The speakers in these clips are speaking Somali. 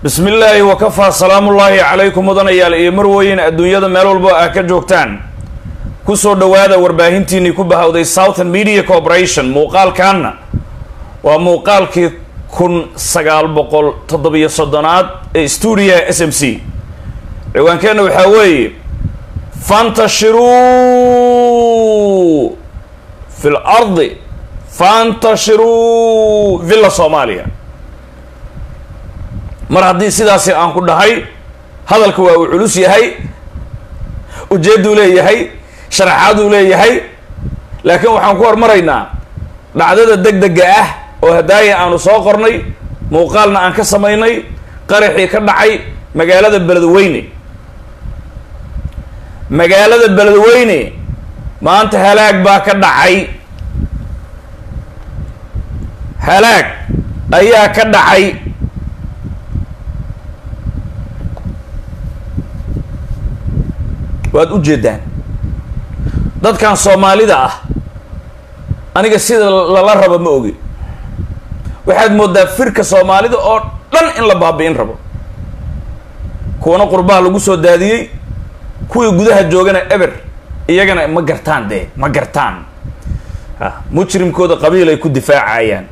bismi illaahi wakafaa salaamullaahi calaykum mudanayaal iyo marweyn adduunyada meel walba aa ka joogtaan kusoo dhowaada warbaahintiinii ku bahawday southern media corporation muuqaalkaanna waa muuqaalkii kun sagaal boqol toddobiyo soddonaad ee stuudiyaha s m c ciwaankeenna waxaa weeye fantashiruu fi l ardi fantashiruu villa soomaaliya mar haddii sidaasi aan ku dhahay hadalka waa uu culus yahay ujeedduu leeyahay sharaxaaduu leeyahay laakiin waxaan ku hormaraynaa dhacdada deg dega ah oo hadaaya aanu soo qornay muuqaalna aan ka samaynay qaraxii ka dhacay magaalada beledweyne magaalada beledweyne maanta halaag baa ka dhacay halaag ayaa ka dhacay waad u jeedaan dadkan soomaalida ah aniga sida lala rabo ma ogi waxaad moodaa firka soomaalida oo dhan in la baabi'in rabo kuwana qurbaha lagu soo daadiyey kuwii gudaha joogana eber iyagana ma gartaan dee ma gartaan a mujrimkooda qabiil ay ku difaacayaan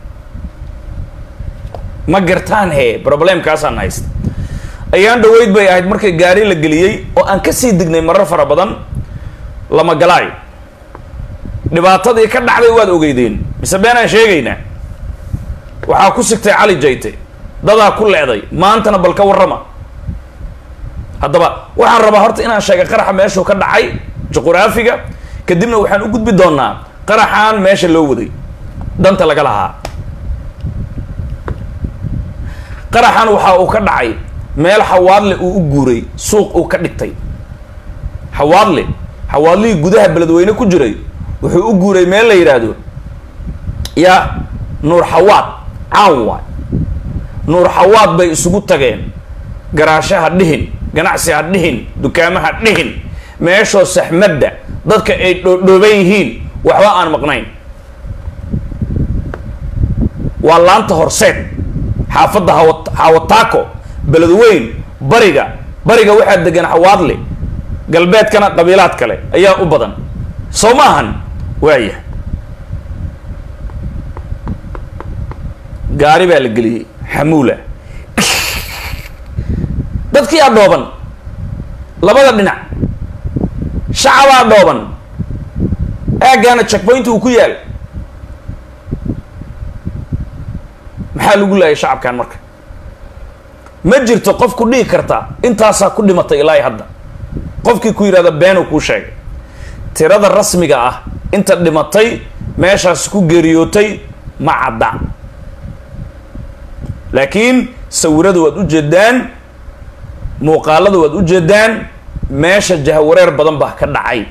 ma gartaan he problemkaasaan haysta ayaan dhaweyd bay ahayd markii gaari la geliyey oo aan kasii dignay marar fara badan lama galaayo dhibaatadii ka dhacday waad ogeydeen mise beenaan sheegaynaa waxaa ku sigtay cali jayte dadaa ku leeday maantana bal ka warrama haddaba waxaan rabaa horta inaan sheegay qaraxa meeshuu ka dhacay juquraafiga kadibna waxaan u gudbi doonaa qaraxaan meesha loo waday danta laga lahaa qaraxan waxa uu ka dhacay meel xawaadle uu u guuray suuq uu ka dhigtay xawaadle xawaadlihii gudaha beledweyne ku jiray wuxuu u guuray meel la yidhaahdo yaa nuur xawaad caan waay nuur xawaad bay isugu tageen garaasho ha dhihin ganacsi ha dhihin dukaamo ha dhihin meeshoo saxmadda dadka ay dhoodhooban yihiin waxba aan maqnayn waa laanta horseed xaafadda hawa hawataako beledweyn bariga bariga waxaa degan xawaadle galbeedkana qabiilaad kale ayaa u badan soo ma ahan waaya gaari baa la geliyey xamuula dadkii aa dhooban labada dhinac shacabaa dhooban aaggaana checkpointi uu ku yaal maxaa lagu laayay shacabkan marka ma jirto qof ku dhihi karta intaasaa ku dhimatay ilaa hadda qofkii ku yidhahda beenuu kuu sheegay tirada rasmiga ah inta dhimatay meeshaas ku geeriyootay ma cadda laakiin sawirada waad u jeedaan muuqaalada waad u jeedaan meesha jahwareer badan baa ka dhacay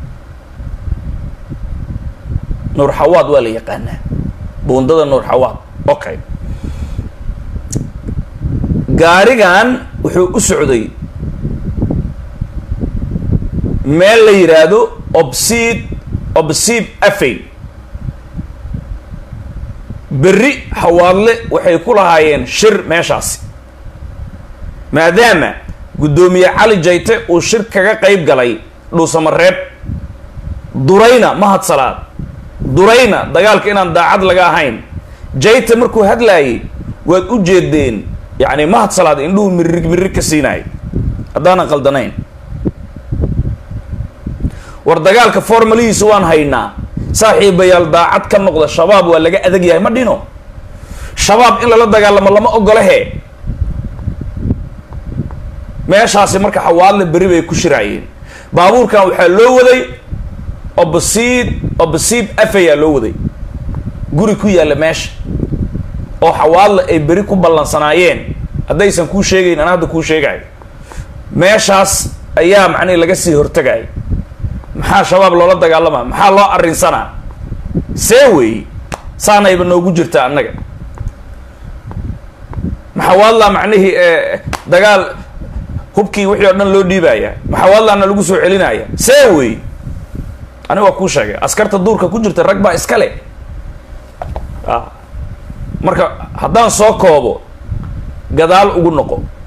nuur xawaad waa la yaqaanaa buundada nuur xawaad okay gaarigan wuxuu u socday meel la yidhaahdo obsid obsiib afey berri xawaadle waxay ku lahaayeen shir meeshaasi maadaama guddoomiye cali jayte uu shir kaga qayb galay dhuusamareeb durayna mahadsalaad durayna dagaalka inaan daacad laga ahayn jayte markuu hadlaayay waad u jeedeen yacni mahadsalaad indhuhu mirig mirig ka siinaay haddaanan qaldanayn war dagaalka formalihiisa waan haynaa saaxiibayaal daacad ka noqda shabaab waa laga adag yahay ma dhino shabaab in lala dagaalamo lama ogole he meeshaasi marka xawaadle beri bay ku shiraayeen baabuurkan waxaa loo waday obsiid obsiib afayaa loo waday guri ku yaalla meesha oo xawaadle ay beri ku ballansanaayeen haddaysan kuu sheegayn ana hadda kuu sheegayo meeshaas ayaa macnihi laga sii hortagaya maxaa shabaab loola dagaalamaa maxaa loo arrinsanaa see wey saanayba noogu jirtaa annaga maxawaadlaa macnihii dagaal hubkii wixii oo dhan loo dhiibaya maxawaadlaana lagu soo celinaya see wey ani waa kuu sheegay askarta duurka ku jirta rag baa iska le marka haddaan soo koobo gadaal ugu noqo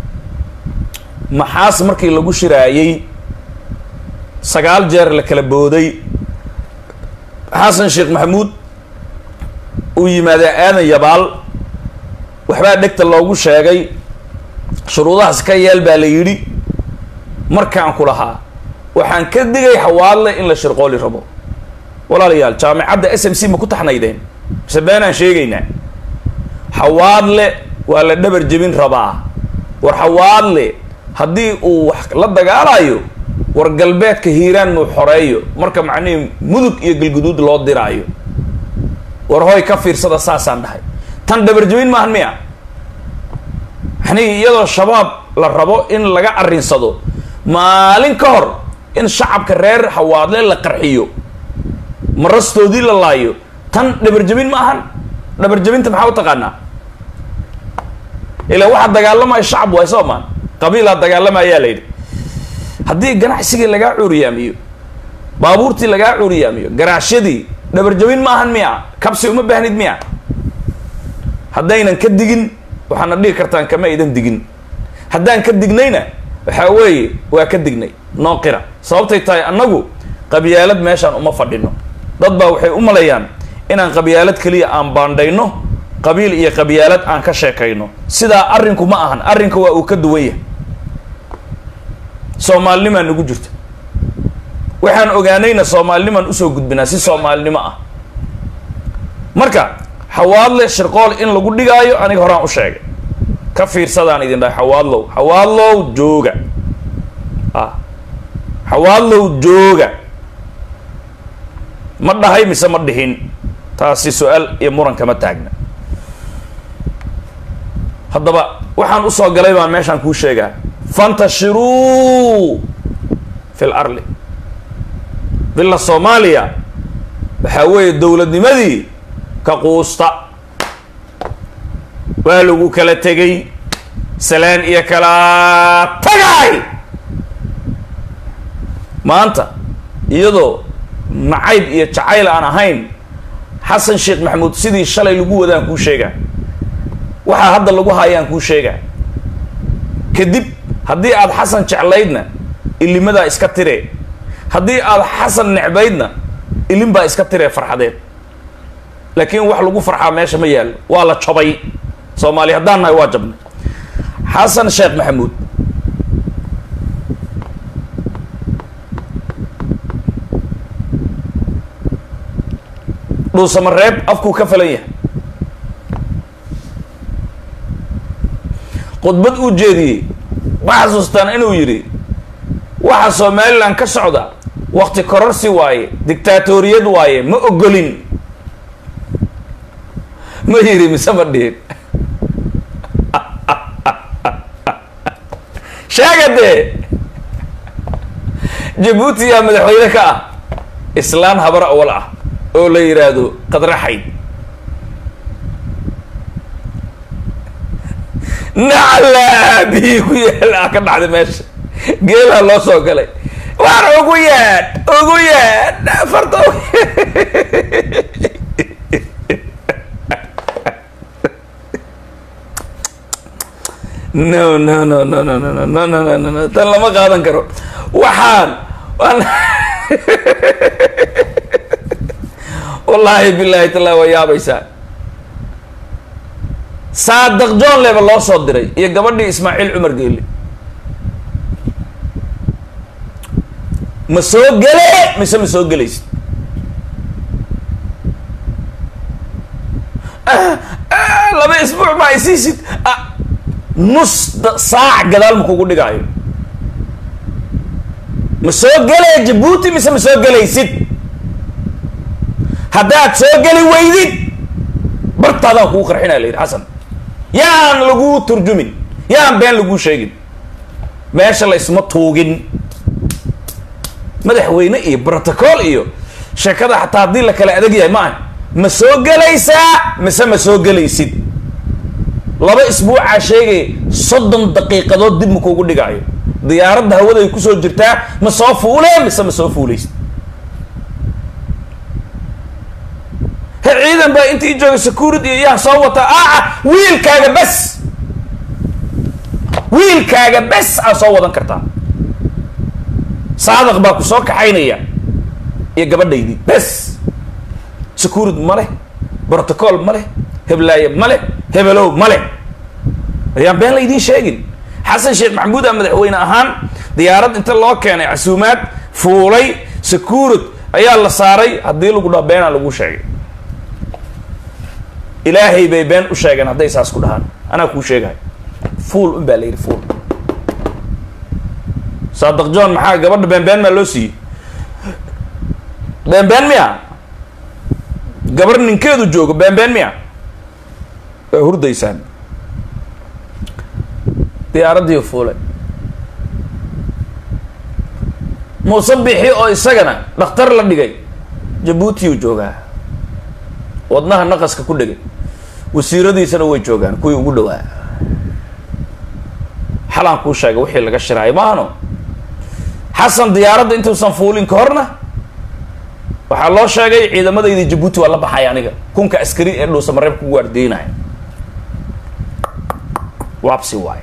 maxaas markii lagu shiraayey sagaal jeer la kala booday xasan sheekh maxamuud uu yimaadee aadan yabaal waxbaa dhegta loogu sheegay shuruudahaas ka yeel baa la yidhi markaan ku lahaa waxaan ka digay xawaadle in la shirqooli rabo walaalayaal jaamicadda s m c ma ku taxnaydeen mise beenaan sheegaynaa xawaadle waa la dhabar jebin rabaa war xawaadle haddii uu wax la dagaalayo war galbeedka hiiraan muu xoreeyo marka macnihii mudug iyo galguduud loo diraayo war hoy ka fiirsada saasaan dhahay tan dhabar jebin maahan miya maxnii iyadoo shabaab la rabo in laga arrinsado maalin ka hor in shacabka reer xawaadle la qarxiyo marastoodii la laayo tan dhabarjebin ma ahan dhabarjebinta maxaa u taqaanaa ilaa waxaa dagaalamaya shacab waay soo maan qabiilaa dagaalamayaa la yidhi haddii ganacsigii lagaa cuuriyaamiyo baabuurtii lagaa cuuriyaamiyo garaashyadii dhabarjebin ma ahan miya kabsi uma baahnid miya haddaynan ka digin waxaana dhihi kartaan kama aydan digin haddaan ka dignayna waxaa weeye waa ka dignay noo qira sababtay tahay annagu qabyaalad meeshaan uma fadhino dad baa waxay u maleeyaan inaan qabyaalad keliya aan baandhayno qabiil iyo qabyaalad aan ka sheekayno sidaa arrinku ma ahan arrinka waa uu ka duwan yahay soomaalinimaa nagu jirta waxaan ogaanayna soomaalinimaan usoo gudbinaa si soomaalinimo ah marka xawaadle shirqool in lagu dhigaayo aniga horaan u sheegay ka fiirsadaan idin dhahay xawaadlow xawaadlow jooga ah xawaadlow jooga ma dhahay mise ma dhihin taasi su-aal iyo muran kama taagna haddaba waxaan usoo galay baan meeshaan kuu sheegaa fantashiruu fi l arli villa soomaaliya waxaa weeye dowladnimadii ka quusta waa lagu kala tegay salaan iyo kala tagay maanta iyadoo nacayb iyo jacayl aan ahayn xasan sheekh maxamuud sidii shalay lagu wadaan kuu sheegaa waxaa hadda lagu haayaan kuu sheegaa kadib haddii aad xasan jeclaydna ilimadaa iska tiree haddii aad xasan necbaydna ilin baa iska tiree farxadeed laakiin wax lagu farxaa meesha ma yaallo waa la jabay soomaali haddaan nahay waa jabnay xasan sheekh maxamuud dhuusamareeb afkuu ka falan yahay khudbad uu jeediyey ma xasuustaan inuu yidhi waxa somalilan ka socda wakti kororsi waaye dictaatoriyad waaye ma ogolin ma yidhi mise ma dhihin sheega dee jabuuti yaa madaxweyne ka ah islaan habar awal ah oo la yidhaahdo qadraxayd naclaa bihii ku yaala ka dhacday meesha geelaa loo soo galay waar ugu yaadh ugu yaadh farta no no no no no no no no no no no no tan lama qaadan karo waxaan waan wallaahi bilaahi tallaa waa yaabaysaa saadaq john leba loo soo diray iyo gabadhii ismaaciil cumar geeli ma soo gele mise ma soo gelaysid laba isbuuc ma ay siisid nus saac gadaal ma kugu dhigaayo ma soo gelaya jabuuti mise ma soo gelaysid haddaad soo geli weydid bartaadaan kugu qarxinaya la yidhi xasan yaan laguu turjumin yaan been laguu sheegin meesha la isma tuugin madaxweyne iyo brotocool iyo sheekada xataa haddii la kala adag yahay maaha ma soo gelaysaa mise ma soo gelaysid laba isbuucaa sheegaya soddon daqiiqadood dib ma kuugu dhigaayo diyaaradda hawada ay kusoo jirtaa ma soo fuulee mise ma soo fuulaysid he ciidan baa inta i jooga security iyo yaan soo wataa aaca wiilkaaga bas wiilkaaga bes aa soo wadan kartaa saadaq baa ku soo kaxaynaya iyo gabadhaydii bes securid ma leh brotocool ma leh heblaaye ma leh hebelow ma leh ayaan been la idiin sheegin xasan sheekh maxamuud a madaxweyne ahaan diyaarad inta loo keenay casuumaad fuulay securid ayaa la saaray haddii lagu dhaho beenaa lagu sheegay ilaahay bay been u sheegeen hadday saas ku dhahaan anaa kuu sheegahay fuul un baa la yidhi fuul saadaq john maxaa gabadha beenbeen maa loo siiyey beenbeen miya gabar ninkeedu joogo beenbeen miya waa hurdaysaan diyaaraddii fuulay muuse bixi oo isagana dhakhtar la dhigay jabuutiyuu joogaa wadnaha naqaska ku dhegay wasiiradiisana way joogaan kuwii ugu dhawaa xalaan kuu sheegay wixii laga shiraayo maahano xasan diyaaradda intuusan fuulin ka horna waxaa loo sheegay ciidamadaydii jabuuti waa la baxay aniga kunka askari ee dhuusa mareebka ku waardiinaya waabsi waayo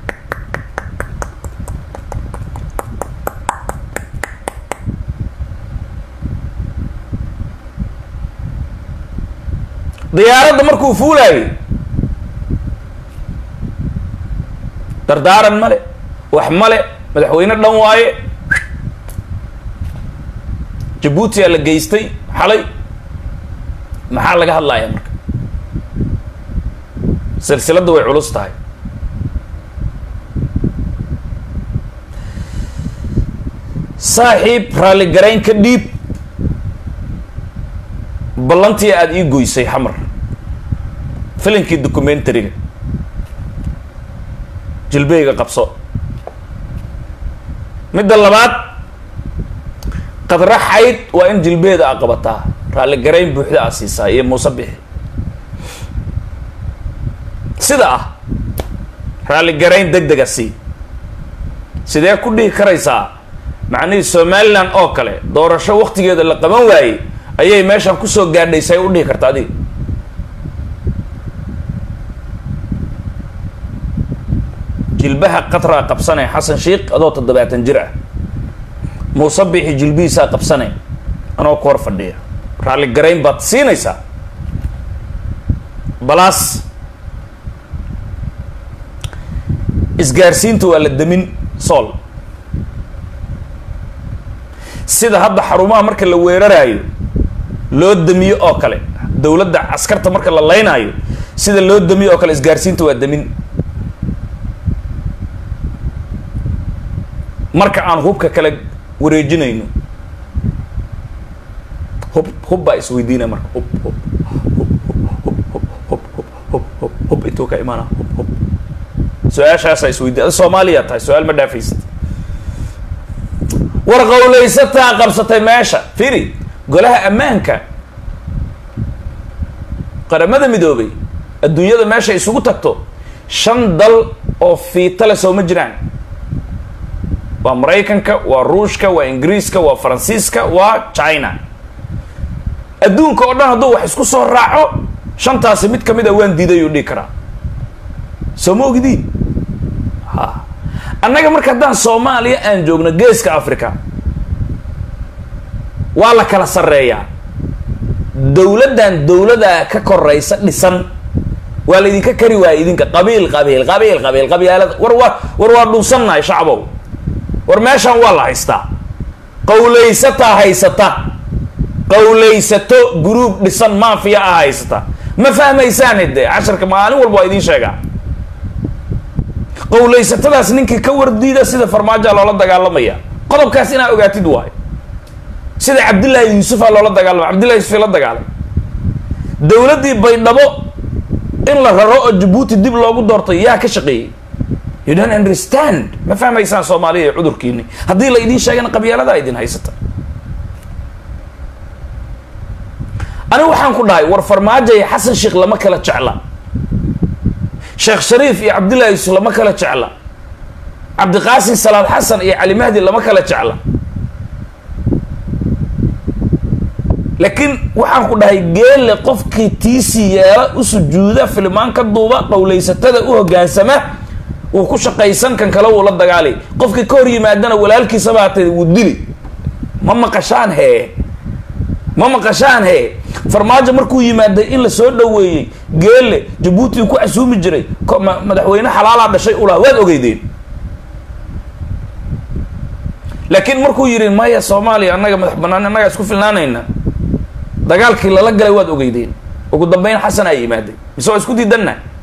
diyaaradda markuu fuulaayay dardaaran male wax male madaxweyne dhan waaye jabuutiyaa la geystay xalay maxaa laga hadlayaa marka silsiladda way culus tahay saaxiib raalligarayn ka dhiib ballantii aada ii goysay xamar filinkii documentariga jilbeyga qabso midda labaad qadra xayd waa in jilbeeda a qabataa raalligarayn buuxda a siisaa iyo muuse bixi sida ah raalligarayn deg dega sii sidee ku dhihi karaysaa macnihii somaliland oo kale doorasho waktigeeda la qaban waayey ayay meeshan kusoo gaadhay say u dhihi karta adiga jilbaha qatraa qabsanay xasan sheikh adoo toddobaatan jir ah muuse bixi jilbihiisaa qabsanay anoo ku hor fadhiya raalli garayn baad siinaysaa balaas isgaarsiinta waa la demin sool sida hadda xarumaha marka la weeraraayo loo damiyo oo kale dowladda askarta marka la laynaayo sida loo damiyo oo kale isgaarsiinta waa demin marka aan hubka kale wareejinayno hub hub baa isweydiinaya marka hub hub hub hub hub hub hub hub hub hub intuu ka imaana hub hub su-aashaasaa isweydiin ada soomaaliya tahay su-aal ma dhaafaysid war qawlaysataa qabsatay meesha firi golaha ammaanka qaramada midoobay adduunyada meesha isugu tagto shan dal oo fiitale soo ma jiraan waa maraykanka waa ruushka waa ingiriiska waa faransiiska waa china adduunka oo dhan hadduu wax isku soo raaco shantaasi mid kamid a waan diidayuu dhihi karaa soo ma ogdiin ha annaga marka haddaan soomaaliya aan joogno geeska africa waa la kala sarreeyaa dowladdan dowladaa ka koraysa dhisan waa la idinka kari waaya idinka qabiil qabiil qabiil qabiil qabyaalada war waa war waa dhunsannahay shacbow war meeshaan waa la haystaa qawlaysataa haysata qawlaysato gruub dhisan maafiya ah haysata ma fahmaysaan de casharka maalin walba waa idiin sheegaa qawlaysatadaas ninkii ka wardiida sida farmaajoa loola dagaalamaya qodobkaas inaa ogaatid waayo sida cabdillaahi yuusufa loola dagaalama cabdillahi yuusuf la dagaalamay dowladdii baydhabo in la raro oo jabuuti dib loogu doortay yaa ka shaqeeyey you don't understand ma fahmaysaan soomaaliya iyo cudurkiini haddii la idiin sheegana qabyaaladaa idin haysata anigu waxaan ku dhahay war farmaajo iyo xasan sheekh lama kala jecla sheekh shariif iyo cabdillahi yuusuf lama kala jecla cabdiqaasim salaad xasan iyo cali mahdi lama kala jecla laakiin waxaan ku dhahay geelle qofkii tiisii yeela u sujuuda filimaan ka duuba qawlaysatada u hoggaansama wuu ku shaqaysan kan kale wuu la dagaali qofkii ka hor yimaadana walaalkiisa baatay wuu dili ma maqashaan hee ma maqashaan hee farmaajo markuu yimaaday in la soo dhoweeyey geelle jabuuti uu ku casuumi jiray ko- ma- madaxweyne xalaalaa dhashay ulaha waad ogeydeen laakiin markuu yidhi maya soomaaliya annaga madax banaan annagaa isku filnaanayna dagaalkii lala galay waad ogeydeen ugu dambeyn xasan aa yimaaday mise waa isku diidanna